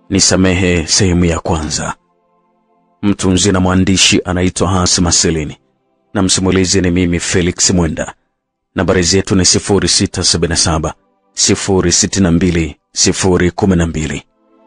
Nisamehe sehemu ya kwanza. Mtunzi na mwandishi anaitwa Hans Marcelini na msimulizi ni mimi Felix Mwenda. Nambari zetu ni 0677 062 012.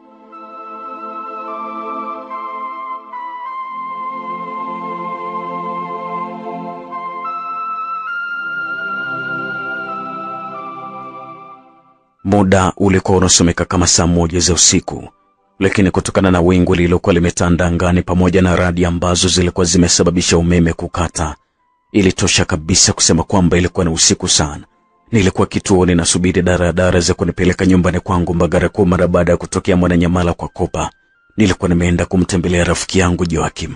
Muda ulikuwa unasomeka kama saa moja za usiku, lakini kutokana na wingu lililokuwa limetanda angani pamoja na radi ambazo zilikuwa zimesababisha umeme kukata, ilitosha kabisa kusema kwamba ilikuwa ni usiku sana. Nilikuwa kituoni nasubiri daradara za kunipeleka nyumbani kwangu Mbagara Kuu mara baada ya kutokea Mwananyamala kwa Kopa. Nilikuwa nimeenda kumtembelea rafiki yangu Joakim,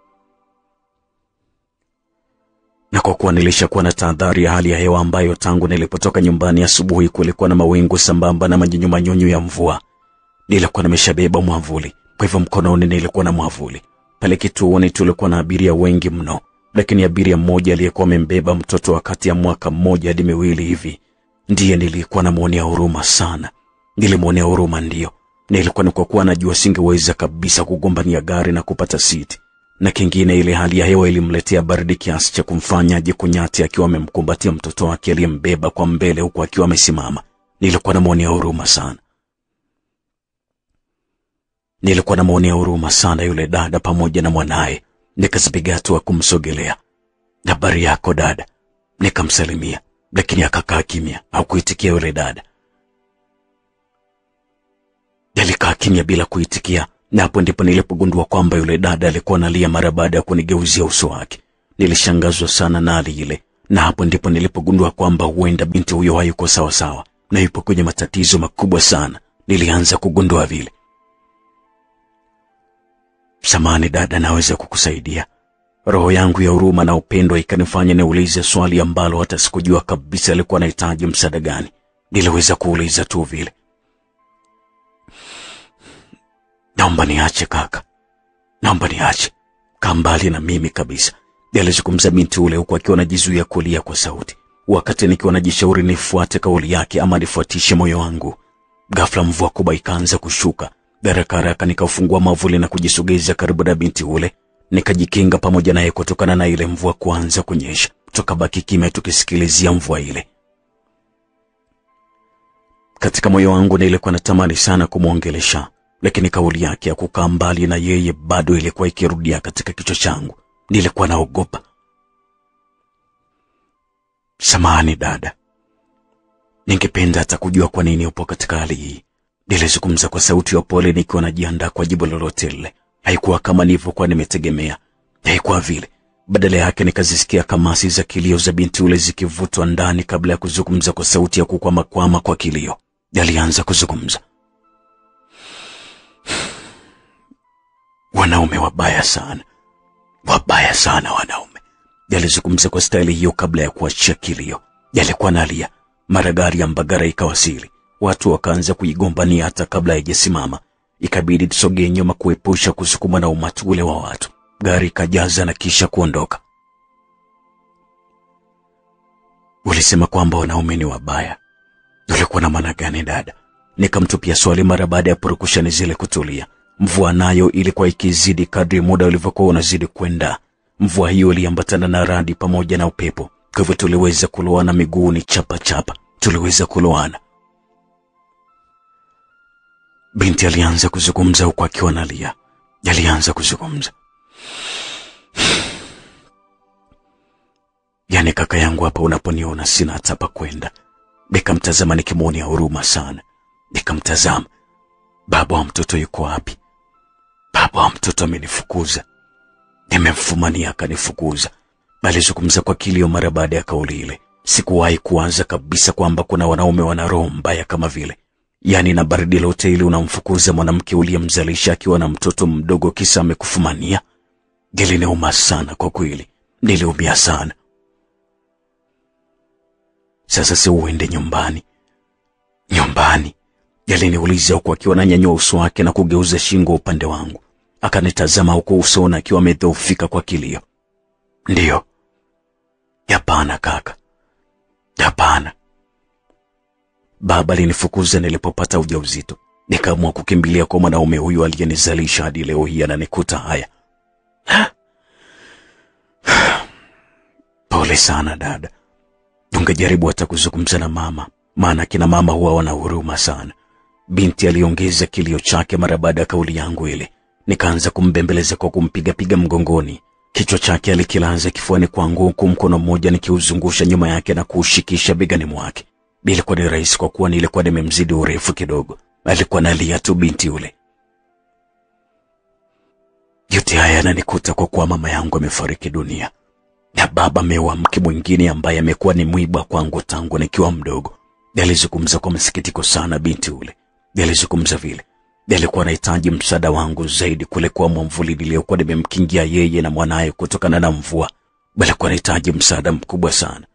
na kwa kuwa nilishakuwa na tahadhari ya hali ya hewa ambayo tangu nilipotoka nyumbani asubuhi kulikuwa na mawingu sambamba na manyunyumanyunyu ya mvua, nilikuwa nimeshabeba mwavuli. Kwa hivyo mkononi nilikuwa na mwavuli. Pale kituoni tulikuwa na abiria wengi mno, lakini abiria mmoja aliyekuwa amembeba mtoto wa kati ya mwaka mmoja hadi miwili hivi ndiye nilikuwa namwonea huruma sana. Nilimwonea huruma ndiyo, na ilikuwa ni kwa kuwa najua singeweza kabisa kugombania gari na kupata siti na kingine, ile hali ya hewa ilimletea baridi kiasi cha kumfanya ajikunyati akiwa amemkumbatia mtoto wake aliyembeba kwa mbele huku akiwa amesimama. Nilikuwa namwonea huruma sana, nilikuwa namwonea huruma sana yule dada pamoja na mwanaye. Nikazipiga hatua kumsogelea. Habari yako dada? Nikamsalimia, lakini akakaa kimya, hakuitikia yule dada. Alikaa kimya bila kuitikia na hapo ndipo nilipogundua kwamba yule dada alikuwa analia mara baada ya kunigeuzia uso wake. Nilishangazwa sana na hali ile, na hapo ndipo nilipogundua kwamba huenda binti huyo hayuko sawa sawa na yupo kwenye matatizo makubwa sana. Nilianza kugundua vile. Samani dada, naweza kukusaidia? Roho yangu ya huruma na upendo ikanifanya niulize swali ambalo hata sikujua kabisa alikuwa anahitaji msaada gani. Niliweza kuuliza tu vile. Naomba niache kaka, naomba niache, kaa mbali na mimi kabisa, alizungumza binti ule huku akiwa anajizuia kulia kwa sauti, wakati nikiwa najishauri nifuate kauli yake ama nifuatishe moyo wangu. Ghafla mvua kubwa ikaanza kushuka. Haraka haraka nikaufungua mavuli na kujisogeza karibu na binti ule, nikajikinga pamoja naye kutokana na ile mvua kuanza kunyesha. Tukabaki kimya tukisikilizia mvua ile. Katika moyo wangu nilikuwa natamani sana kumwongelesha lakini kauli yake ya kukaa mbali na yeye bado ilikuwa ikirudia katika kichwa changu. Nilikuwa naogopa. Samahani dada, ningependa hata kujua kwa nini upo katika hali hii, nilizungumza kwa sauti ya upole nikiwa najiandaa kwa jibu lolote lile. Haikuwa kama nilivyokuwa nimetegemea, haikuwa vile. Badala yake nikazisikia kamasi za kilio za binti ule zikivutwa ndani kabla ya kuzungumza kwa sauti ya kukwamakwama kwa kilio. Alianza kuzungumza. Wanaume wabaya sana, wabaya sana wanaume, yalizungumza kwa staili hiyo kabla ya kuachia kilio. Yalikuwa nalia. Mara gari ya Mbagara ikawasili, watu wakaanza kuigombania hata kabla haijasimama. Ikabidi tusogee nyuma kuepusha kusukumwa na umati ule wa watu. Gari ikajaza na kisha kuondoka. Ulisema kwamba wanaume ni wabaya, ulikuwa na maana gani dada? Nikamtupia swali mara baada ya purukushani zile kutulia. Mvua nayo ilikuwa ikizidi kadri muda ulivyokuwa unazidi kwenda. Mvua hiyo iliambatana na radi pamoja na upepo, kwa hivyo tuliweza kuloana miguuni chapa chapa, tuliweza kuloana. Binti alianza kuzungumza huku akiwa analia. Alianza kuzungumza, yaani kaka yangu, hapa unaponiona sina hata pa kwenda. Nikamtazama nikimwonea huruma sana, nikamtazama. Baba wa mtoto yuko wapi? Baba wa mtoto amenifukuza, nimemfumania akanifukuza. Alizungumza kwa kilio mara baada ya kauli ile. Sikuwahi kuanza kabisa kwamba kuna wanaume wana roho mbaya kama vile, yaani na baridi lote ili unamfukuza mwanamke uliyemzalisha akiwa na mtoto mdogo kisa amekufumania. Iliniuma sana kwa kweli, niliumia sana. Sasa si uende nyumbani? Nyumbani? Yaliniuliza huku akiwa ananyanyua uso wake na kugeuza shingo upande wangu, akanitazama huku usoni akiwa amedhoofika kwa kilio. Ndiyo. Hapana kaka, hapana. Baba alinifukuza nilipopata ujauzito, Nikaamua kukimbilia kwa mwanaume huyu aliyenizalisha hadi leo hii ananikuta haya. Pole sana dada, ungejaribu hata kuzungumza na mama, maana kina mama huwa wana huruma sana. Binti aliongeza kilio chake mara baada ya kauli yangu ile. Nikaanza kumbembeleza kwa kumpigapiga mgongoni. Kichwa chake alikilaza kifuani kwangu, huku mkono mmoja nikiuzungusha nyuma yake na kuushikisha begani mwake. Ilikuwa ni rahisi kwa kuwa nilikuwa nimemzidi urefu kidogo. Alikuwa nalia tu binti yule. Yote haya yananikuta kwa kuwa mama yangu amefariki dunia na baba ameoa mke mwingine ambaye amekuwa ni mwiba kwangu tangu nikiwa mdogo. Alizungumza kwa masikitiko sana binti ule. Alizungumza vile alikuwa anahitaji msaada wangu zaidi kuliko mwamvuli niliyokuwa nimemkingia yeye na mwanaye kutokana na mvua. Alikuwa anahitaji msaada mkubwa sana.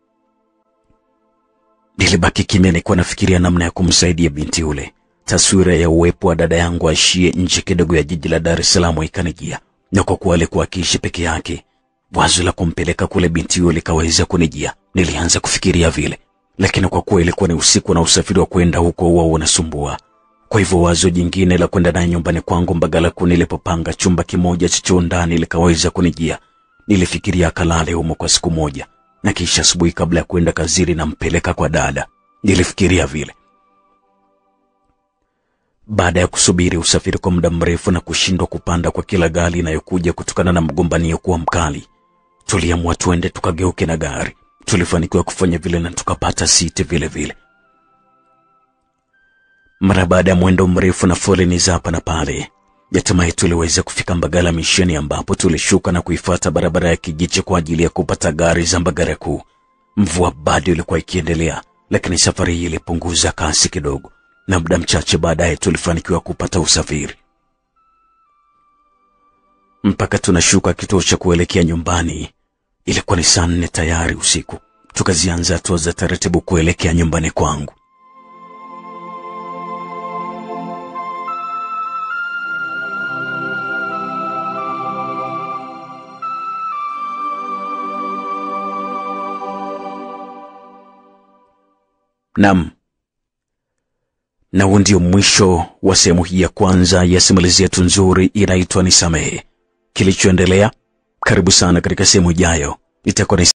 Nilibaki kimya, nilikuwa nafikiria namna ya kumsaidia binti yule. Taswira ya uwepo wa dada yangu aishie nje kidogo ya jiji la Dar es Salaam ikanijia, na kwa kuwa alikuwa akiishi peke yake, wazo la kumpeleka kule binti yule likaweza kunijia. Nilianza kufikiria vile, lakini kwa kuwa ilikuwa ni usiku na usafiri wa kwenda huko huwa unasumbua, kwa hivyo wazo jingine la kwenda naye nyumbani kwangu Mbagala Kuu nilipopanga chumba kimoja cha choo ndani likaweza kunijia. Nilifikiria akalale humo kwa siku moja na kisha asubuhi kabla ya kwenda kazini nampeleka kwa dada. Nilifikiria vile. Baada ya kusubiri usafiri kwa muda mrefu na kushindwa kupanda kwa kila gari inayokuja kutokana na mgombanio kuwa mkali, tuliamua tuende tukageuke na gari. Tulifanikiwa kufanya vile na tukapata siti vile vile. Mara baada ya mwendo mrefu na foleni za hapa na pale, hatimaye tuliweza kufika Mbagala Misheni, ambapo tulishuka na kuifuata barabara ya Kijiche kwa ajili ya kupata gari za Mbagala Kuu. Mvua bado ilikuwa ikiendelea, lakini safari hii ilipunguza kasi kidogo, na muda mchache baadaye tulifanikiwa kupata usafiri. Mpaka tunashuka kituo cha kuelekea nyumbani, ilikuwa ni saa nne tayari usiku. Tukazianza hatua za taratibu kuelekea nyumbani kwangu. Nam, na huu ndio mwisho wa sehemu hii ya kwanza ya simulizi yetu nzuri inaitwa Nisamehe. Kilichoendelea, karibu sana katika sehemu ijayo, itakuwa ni